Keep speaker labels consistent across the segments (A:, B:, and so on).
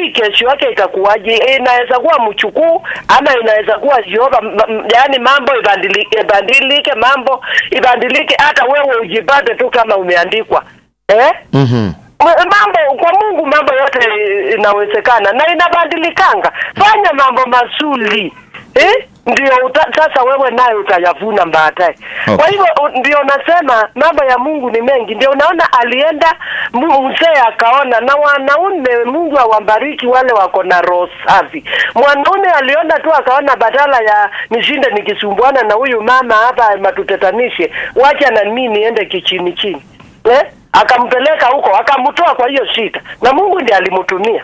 A: hujui kesho yake itakuwaje. Inaweza kuwa mchukuu ama inaweza kuwa Jehova, m- m- yaani mambo ibadili- ibadilike, mambo ibadilike, hata wewe ujipate tu kama umeandikwa eh?
B: Mhm.
A: M- mambo kwa Mungu mambo yote inawezekana na inabadilikanga. Fanya mambo mazuri eh? Ndio uta, sasa wewe naye utayavuna baadaye.
B: Okay.
A: Kwa hivyo u- ndio nasema mambo ya Mungu ni mengi. Ndio unaona alienda mu- mzee akaona, na wanaume Mungu awabariki wale wako na roho safi. Mwanaume aliona tu akaona, badala ya nishinde nikisumbuana na huyu mama hapa matutetanishe, wacha na mimi niende kichini chini eh? Akampeleka huko akamtoa kwa hiyo shida, na Mungu ndiye alimtumia.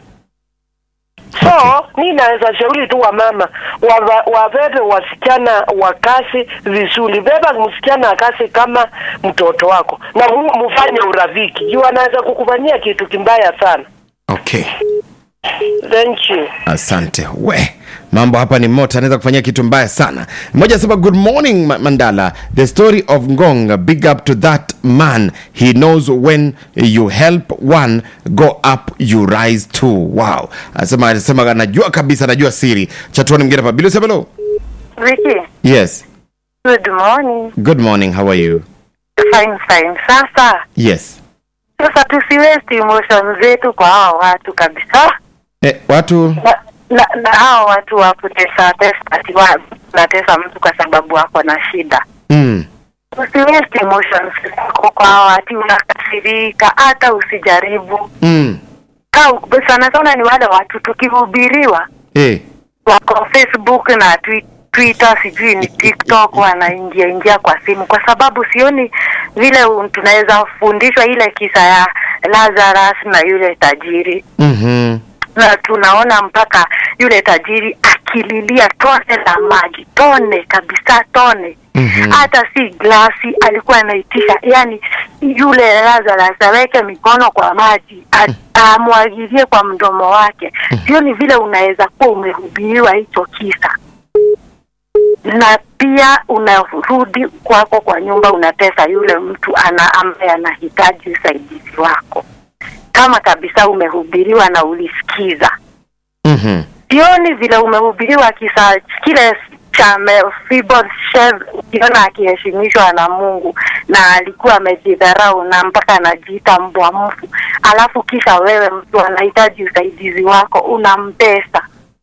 A: So mi naweza shauri tu wamama wava- wabebe wasichana wa kazi vizuri. Beba msichana wa kazi kama mtoto wako na mu- mfanye urafiki, juu anaweza kukufanyia kitu kimbaya sana.
B: Okay.
A: Thank you.
B: Asante. We, mambo hapa ni moto, anaweza kufanyia kitu mbaya sana. Mmoja anasema good morning Ma- Mandala. The story of Ngong, big up to that man. He knows when you help one go up you rise too. Wow. Anasema anasema anajua kabisa, anajua siri. Chatuani mgeni hapa. Bilo Sebelo.
C: Vicky,
B: Yes.
C: good morning.
B: Good morning. How are you?
C: Fine, fine. Sasa
B: Yes.
C: sasa tusiwesti emotion zetu kwa hao watu kabisa,
B: Eh, watu
C: na, na, na hao watu wa kutesa tesa, ati wa- natesa mtu kwa sababu wako na shida.
B: mm.
C: Usiwesti emotions zako kwa hao ati unakasirika, hata usijaribu.
B: Mm.
C: Au sana sana ni wale watu tukihubiriwa
B: Eh.
C: wako Facebook na twi- Twitter sijui ni TikTok wanaingia ingia kwa simu, kwa sababu sioni vile un- tunaweza fundishwa ile kisa ya Lazarus na yule tajiri,
B: Mhm.
C: na tunaona mpaka yule tajiri akililia tone la maji, tone kabisa, tone
B: Mhm.
C: hata si glasi alikuwa anaitisha, yani yule Lazarus aweke mikono kwa maji a- amwagilie kwa mdomo wake. Sioni vile unaweza kuwa umehubiriwa hicho kisa na pia unarudi kwako kwa nyumba unatesa yule mtu ana ambaye anahitaji usaidizi wako, kama kabisa umehubiriwa na ulisikiza
B: Mhm.
C: sioni vile umehubiriwa kisa kile cha Mephibosheth, ukiona akiheshimishwa na Mungu na alikuwa amejidharau na mpaka anajiita mbwa mfu, alafu kisha wewe mtu anahitaji usaidizi wako unampesa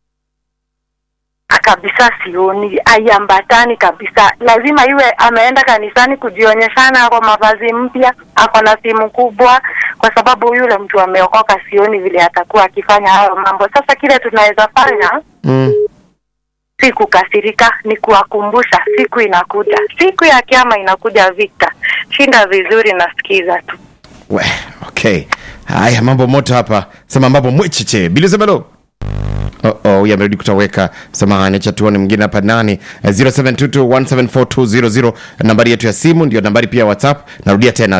C: kabisa. Sioni aiambatani kabisa. Lazima iwe ameenda kanisani kujionyeshana kwa mavazi mpya, ako na simu kubwa, kwa sababu yule mtu ameokoka. Sioni vile atakuwa akifanya hayo mambo. Sasa kile tunaweza fanya
B: Mm.
C: si kukasirika, ni kuwakumbusha siku inakuja, siku ya kiama inakuja. Victor, shinda vizuri, nasikiza tu.
B: We, okay. Haya, mambo moto hapa. Sema mambo mwecheche. Bilo Sebelo. Oh, oh, huyu amerudi kutoweka. Samahani, acha tuone mwingine hapa nani. Eh, 0722174200 nambari yetu ya simu ndio nambari pia ya WhatsApp. Narudia tena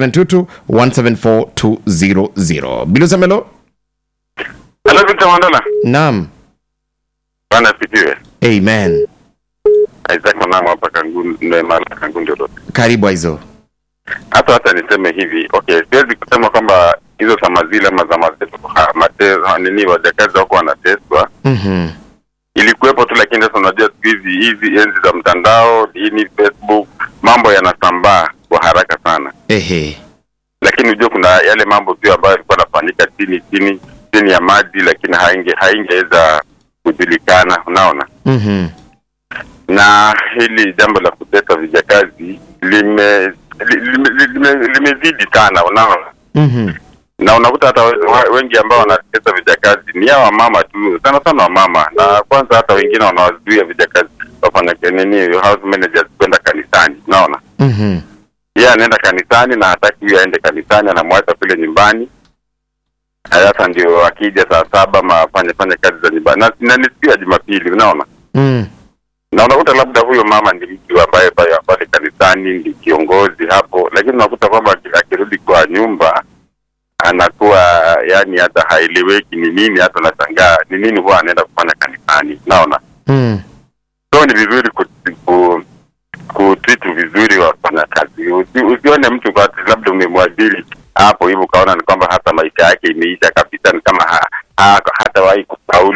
B: 0722174200. Bilo Sebelo.
D: Hello, Victor Mandala.
B: Naam.
D: Bwana asifiwe.
B: Amen.
D: Isaac Mwanangu hapa Kangundi, mara Kangundi Road.
B: Karibu hizo.
D: Hata hata niseme hivi, okay, siwezi kusema kwamba hizo sama zile ama za mateso, ha- mateso nini, wajakazi wako wanateswa
B: Mhm.
D: ilikuwepo tu, lakini sasa unajua siku hizi hizi enzi za mtandao, ini Facebook, mambo yanasambaa kwa haraka sana,
B: Ehe.
D: lakini unajua kuna yale mambo pia ambayo yalikuwa yanafanyika chini chini chini ya maji, lakini hainge haingeweza kujulikana, unaona
B: Mhm.
D: na hili jambo la kutesa vijakazi lime li- lime- lime- limezidi sana unaona
B: Mhm.
D: na unakuta hata we- wa- wengi ambao wanatesa vijakazi ni hao wamama tu sana sana wamama na kwanza hata wengine wanawazuia vijakazi wafanya nini house managers kwenda kanisani unaona
B: Mhm.
D: yeye anaenda kanisani na hataki huyo aende kanisani anamwacha kule nyumbani sasa ndio akija saa saba ma afanye fanye kazi za nyumbani na, na ni siku ya jumapili unaona
B: Mm.
D: na unakuta labda huyo mama ni mtu ambaye pale pale kanisani ni kiongozi hapo, lakini unakuta kwamba aki- akirudi kwa nyumba anakuwa yani hata haeleweki ni nini, hata unashangaa ni nini huwa anaenda kufanya kanisani, naona
B: Mm.
D: so ni vizuri ku, ku, kutreat vizuri wafanya kazi. Usi, usione mtu kwa ati labda umemwajiri hapo hivyo ukaona ni kwamba hata maisha yake imeisha kabisa, ni kama ha, ha, hata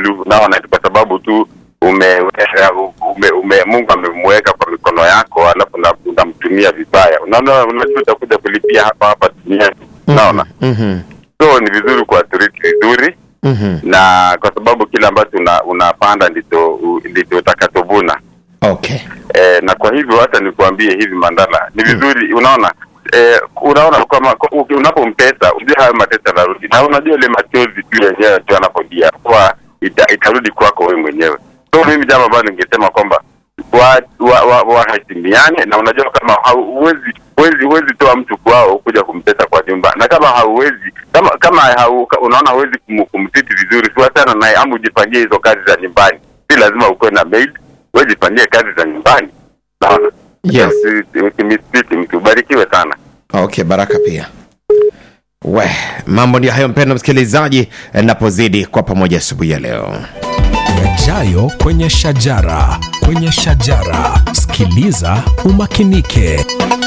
D: tu naona kwa sababu tu ume, ume, ume Mungu amemweka kwa mikono yako, alafu na- unamtumia vibaya, unaona, unajua utakuja kulipia hapa hapa duniani, unaona.
B: Mhm.
D: So ni vizuri kuathiriki vizuri,
B: Mhm.
D: na kwa sababu kile ambacho una, unapanda ndicho u- ndicho utakachovuna.
B: Okay.
D: E, na kwa hivyo hata nikuambie hivi Mandala, ni vizuri unaona e, unaona kama uki- unapompesa ujue hayo mateso yanarudi, na unajua ile machozi tu yenyewe tu anapolia kwa ita, itarudi kwako wewe mwenyewe. So mimi jambo ambalo ningesema kwamba waheshimiane wa, wa, waheshimiane, na unajua kama hauwezi huwezi huwezi toa mtu kwao kuja kumpesa kwa nyumba, na kama hauwezi kama kama hau, unaona huwezi kum, kumtiti vizuri, siwachana naye ama ujipangie hizo kazi za nyumbani. Si lazima ukuwe na maid, wewe jifanyie kazi za nyumbani. Naona
B: Yes.
D: Usi- usimistiti mtu, ubarikiwe sana.
B: Okay, baraka pia. We, mambo ndio hayo mpendwa msikilizaji, napozidi kwa pamoja asubuhi ya leo.
E: yajayo kwenye shajara kwenye shajara sikiliza umakinike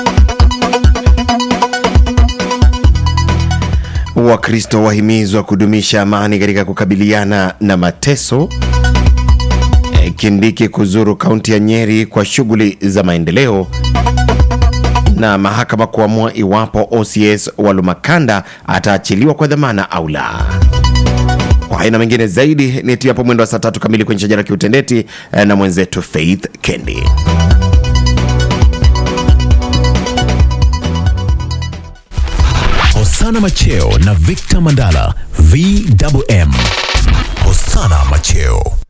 B: Wakristo wahimizwa kudumisha amani katika kukabiliana na mateso. E, Kindiki kuzuru kaunti ya Nyeri kwa shughuli za maendeleo, na mahakama kuamua iwapo OCS wa Lumakanda ataachiliwa kwa dhamana au la. Kwa haina mengine zaidi ni tu hapo mwendo wa saa tatu kamili kwenye shajara kiutendeti eh, na mwenzetu Faith Kendi.
E: hosana macheo na victor mandala vwm hosana macheo